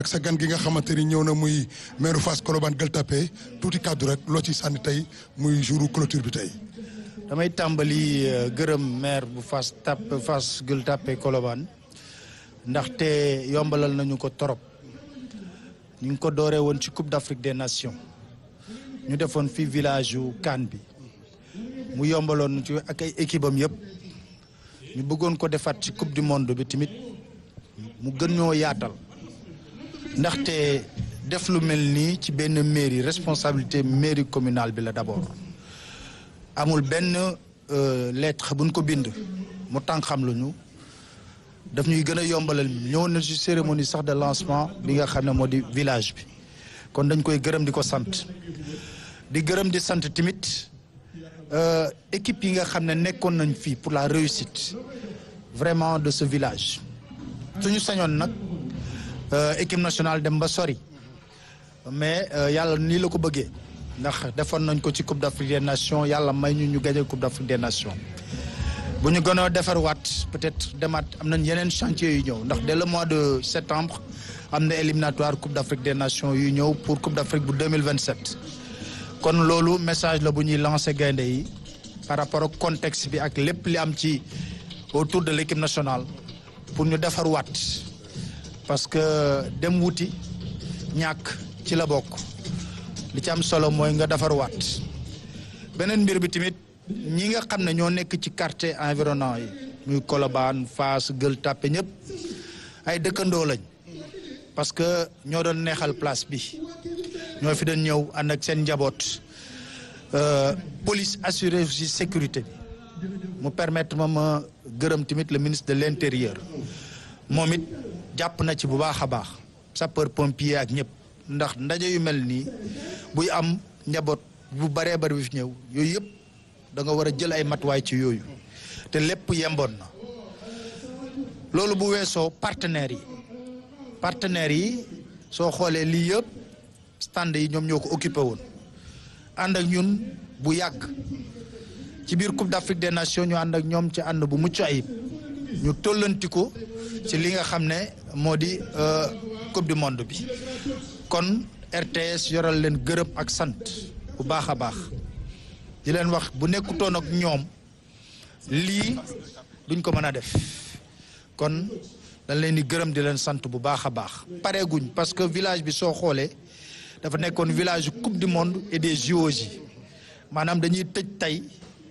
ak sa gan gi nga xamante ni ñëw na muy maire Fass Colobane Gueule Tapée tuuti kàddu rek loo ci sànni tey muy jouru clôture bi tey. damay tàmbali gërëm maire bu Fass tap Fass Gueule Tapée Colobane ndaxte yombalal nañu ko torop ñu ngi ko dooree woon ci Coupe d'Afrique des Nations ñu defoon fii village yu CAN bi mu yombaloon ci ak ay équipe am yëpp ñu bëggoon ko defaat ci Coupe du monde bi tamit mu gën ñoo yaatal ndaxte def lu mel nii ci benn mairie responsabilité mairie communale bi la d'abord amul benn lettre buñ ko bind mu tànk xam lu ñu daf ñuy gën a yombalal ñëw na ci cérémonie sax de lancement bi nga xam ne moo di village bi kon dañ koy gërëm di ko sant di gërëm di sant tamit équipe yi nga xam ne nekkoon nañ fii pour la réussite vraiment de ce village suñu sañoon nag équipe nationale dem ba sori mais yàlla nii la ko bëggee ndax defoon nañ ko ci Coupe d'Afrique des Nations yàlla may ñu ñu gagné Coupe d'Afrique des Nations bu ñu gënoo defarwaat peut-être demaat am nañ yeneen chantier yu ñëw ndax dès le mois de septembre am na éliminatoire Coupe d'Afrique des Nations yu ñëw pour Coupe d'Afrique bu 2027 kon loolu message la bu ñuy lancer gaynde yi par rapport ak contexte bi ak lépp li am ci autour de l'équipe nationale pour ñu defarwaat parce que dem wuti ñàkk ci la bokk li ci am solo mooy nga defarwaat beneen mbir bi tamit ñi nga xam ne ñoo nekk ci quartier environnant yi muy Colobane Fass Gueule Tapée ñëpp ay dëkkandoo lañ parce que ñoo doon neexal place bi ñoo fi doon ñëw ànd ak seen njaboot police assurée aussi sécurité bi mu permettre ma ma gërëm tamit le ministre de l'intérieur moom it jàpp na ci bu baax a baax sapeur pompier ak ñëpp ndax ndaje yu mel nii buy am njaboot bu baree bari bi fi ñëw yooyu yëpp da nga war a jël ay matuwaay ci yooyu te lépp yemboon na loolu bu weesoo partenaires yi partenaires yi soo xoolee lii yëpp stand yi ñoom ñoo ko occupé woon ànd ak ñun bu yàgg ci biir Coupe d'Afrique des Nations ñu ànd ak ñoom ci ànd bu mucc ayib ñu tollanti ko ci li nga xam ne moo di Coupe du monde bi kon RTS yoral leen gërëm ak sant bu baax a baax di leen wax bu nekkutoon ak ñoom lii duñ ko mën a def kon dañ leen di gërëm di leen sant bu baax a baax pareeguñ parce que village bi soo xoolee dafa nekkoon village coupe du monde et des JOJ maanaam dañuy tëj tey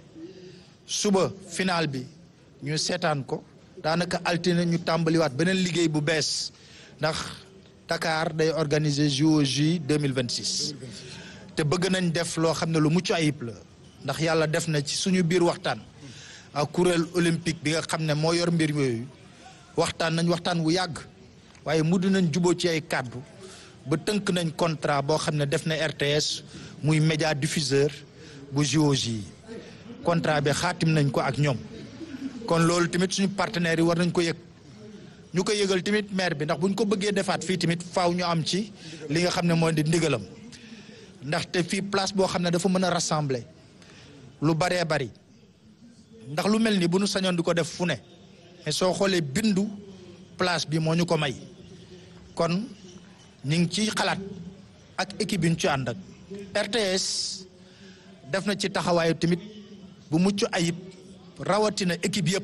suba final bi ñu seetaan ko daanaka altine ñu tàmbaliwaat beneen liggéey bu bees ndax Dakar day organiser JOJ 2026 te bëgg nañ def loo xam ne lu mucc ayib la ndax yàlla def na ci suñu biir waxtaan ak kuréel olympique bi nga xam ne moo yor mbir yooyu waxtaan nañ waxtaan wu yàgg waaye mudd nañ juboo ci ay kàddu ba tënk nañ contrat boo xam ne def na RTS muy média diffuseur bu JOJ yi contrat bi xaatim nañ ko ak ñoom kon loolu tamit suñu partenaires yi war nañ ko yëg ñu ko yëgal tamit maire bi ndax bu ñu ko bëggee defaat fii tamit faaw ñu am ci li nga xam ne moo di ndigalam ndaxte fii place boo xam ne dafa mën a rassembler lu baree bari ndax lu mel ni bu ñu sañoon di ko def fu ne mais soo xoolee bindu place bi moo ñu ko may kon ñu ngi ci xalaat ak équipe yi ñu ci ànd ak RTS def na ci taxawaayu tamit bu mucc ayib rawatina équipe yëpp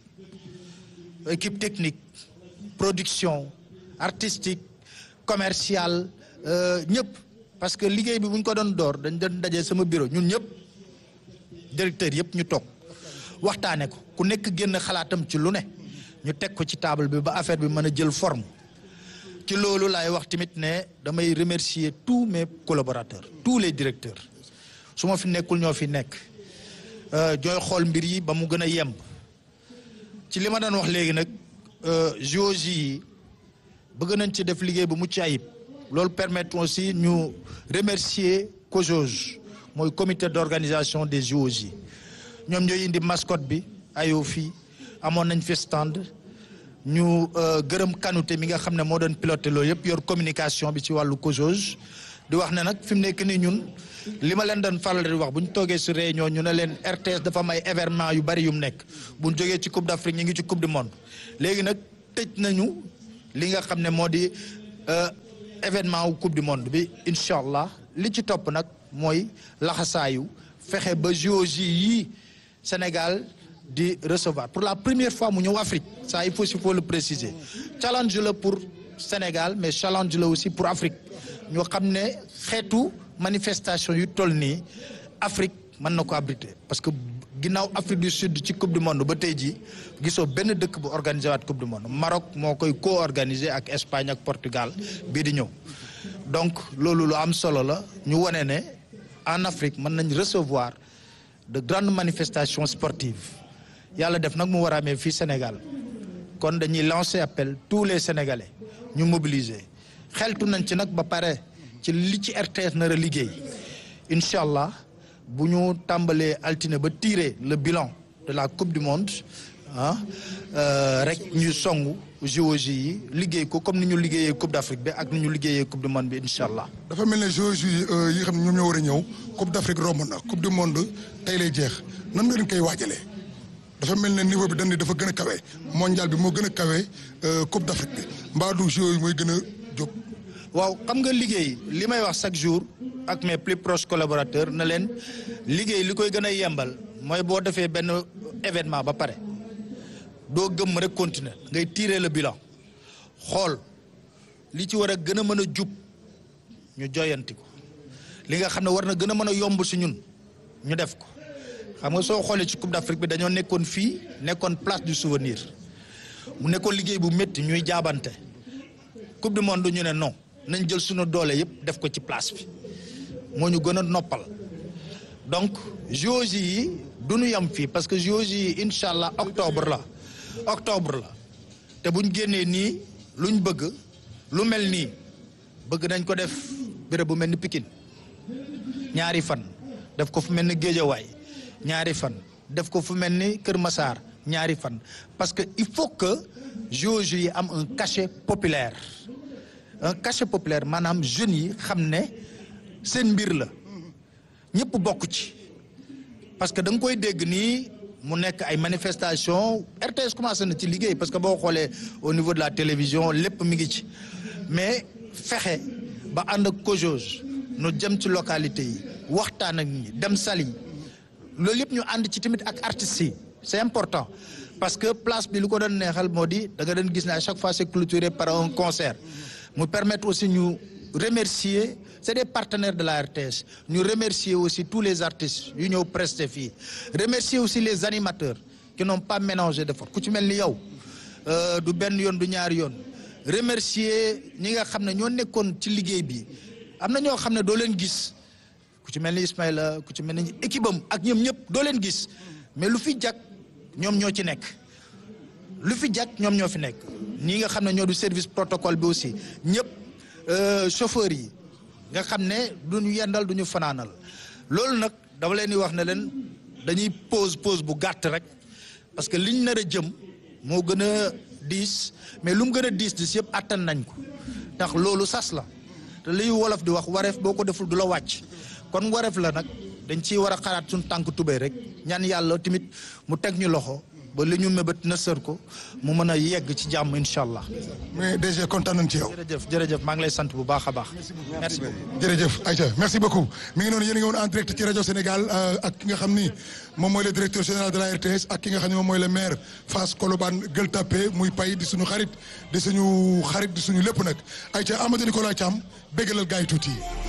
équipe technique production artistique commerciale ñëpp parce que liggéey bi bu ñu ko doon door dañ doon dajee sama bureau ñun ñëpp directeur yëpp ñu toog waxtaane ko ku nekk génn xalaatam ci lu ne ñu teg ko ci table bi ba affaire bi mën a jël forme ci loolu laay wax tamit ne damay remercier tous mes collaborateurs tous les directeurs su ma fi nekkul ñoo fi nekk jooy xool mbir yi ba mu gën a yemb ci li ma doon wax léegi nag JOJ yi bëgg nañ ci def liggéey bu mucc ayib loolu permettre aussi ñu remercier COJOJ mooy comité d'organisation des JOJ yi ñoom ñooy indi mascotte bi ayoo fii amoon nañ fi stand ñu gërëm kanute mi nga xam ne moo doon piloté loolu yëpp yor communication bi ci wàllu COJOJ di wax ne nag fi mu nekk nii ñun li ma leen doon faral di wax bu ñu toogee si réunion ñu ne leen RTS dafa am ay événement yu bari yu mu nekk bu ñu jógee ci coupe d'Afrique ñu ngi ci coupe du monde léegi nag tëj nañu li nga xam ne moo di événement wu coupe du monde bi incha allah li ci topp nag mooy laxasaayu fexe ba JOJ yi Sénégal di recevoir pour la première fois mu ñëw Afrique ça il faut il faut le préciser challenge la pour Sénégal mais challenge la aussi pour Afrique ñoo xam ne xeetu manifestation yu toll nii Afrique mën na ko abriter parce que ginnaaw Afrique du Sud ci coupe du monde ba tey jii gisoo benn dëkk bu organisé waat coupe du monde Maroc moo koy co-organisé ak Espagne ak Portugal bii di ñëw donc loolu lu am solo la ñu wane ne en Afrique mën nañ recevoir de grandes manifestations sportives yàlla def nag mu war a amee fii Sénégal kon dañuy lancer appel tous les Sénégalais ñu mobiliser xeltu nañ ci nag ba pare ci li ci RTS nar a liggéey incha allah bu ñu tàmbalee altine ba tirer le bilan de la coupe du monde ah rek ñu songu JOJ yi liggéey ko comme ni ñu liggéeyee coupe d'Afrique bi ak ni ñu liggéeyee coupe du monde bi incha allah. dafa mel ne JOJ yi nga xam ne ñoom ñoo war a ñëw coupe d'Afrique romb na coupe du monde tey lay jeex nan nga leen koy waajalee dafa mel ne niveau bi dañ ne dafa gën a kawe mondial bi moo gën a kawe coupe d'Afrique bi mbaa du JOJ mooy gën a jóg. waaw xam nga liggéey li may wax chaque jour ak mes plus proches collaborateurs na leen liggéey li koy gën a yembal mooy boo defee benn événement ba pare doo gëm rek continuer ngay tirer le bilan xool li ci war a gën a mën a jub ñu joyanti ko li nga xam ne war na gën a mën a yomb si ñun ñu def ko xam nga soo xoolee ci Coupe d'Afrique bi dañoo nekkoon fii nekkoon place du souvenir mu nekkoon liggéey bu métti ñuy jaabante Coupe du monde ñu ne non nañ jël suñu doole yëpp def ko ci place bi moo ñu gën a noppal donc JOJ yi du ñu yam fii parce que JOJ yi incha allah octobre la octobre la te buñ génnee nii luñ bëgg lu mel nii bëgg nañ ko def béréb bu mel ni Pikine ñaari fan def ko fu mel ni Géejawaay ñaari fan def ko fu mel ni Kër Massar ñaari fan parce que il faut que JOJ yi am un cachet populaire un cachet populaire maanaam jeunes yi xam ne seen mbir la ñëpp bokk ci parce que da nga koy dégg nii mu nekk ay manifestation RTS commencé na ci liggéey parce que boo xoolee au niveau de la télévision lépp mi ngi ci mais fexe ba ànd ak COJOS nu jëm ci localité yi waxtaan ak ñi dem sali loolu yëpp ñu ànd ci tamit ak artistes yi c'est important parce que place bi lu ko doon neexal moo di da nga doon gis ne à chaque fois c'est clôturé par un concert mu permettre aussi ñu remercier c'est des partenaires de la RTS ñu remercier aussi tous les artistes yu ñëw prester fii remercier aussi les animateurs qui n'ont pas ménagé d'efforts ku ci mel ni yow du benn yoon du ñaari yoon remercier ñi nga xam ne ñoo nekkoon ci liggéey bi am na ñoo xam ne doo leen gis ku ci mel ni Ismaïla ku ci mel ni équipe am ak ñoom ñëpp doo leen gis mais lu fi jag ñoom ñoo ci nekk lu fi jag ñoom ñoo fi nekk ñi nga xam ne ñoo du service protocole bi aussi ñëpp chauffeurs yi nga xam ne duñu yendal duñu fanaanal loolu nag dama leen di wax ne leen dañuy pause pause bu gàtt rek parce que liñ nar a jëm moo gën a diis mais lu mu gën a diis diis yëpp attan nañ ko ndax loolu sas la te liy wolof di wax wareef boo ko deful du la wàcc kon wareef la nag dañ ciy war a xalaat suñu tànk tubéy rek ñaan yàlla tamit mu teg ñu loxo ba li ñu mébét na sër ko mu mën a yegg ci jàmm incha allah. mais DG kontaan nañ ci yow. jërëjëf jërëjëf maa ngi lay sant bu baax a baax. merci beaucoup jërëjëf Aïcha merci beaucoup mi ngi noonu yéen a ngi woon en direct ci rajo Sénégal ak ki nga xam ni moom mooy le directeur général de la RTS ak ki nga xam ne moom mooy le maire Fass Colobane Gueule Tapée muy pay di suñu xarit di suñu xarit di suñu lépp nag Aïcha Amadou Nicolas Thiam béggalal gars yi tuuti.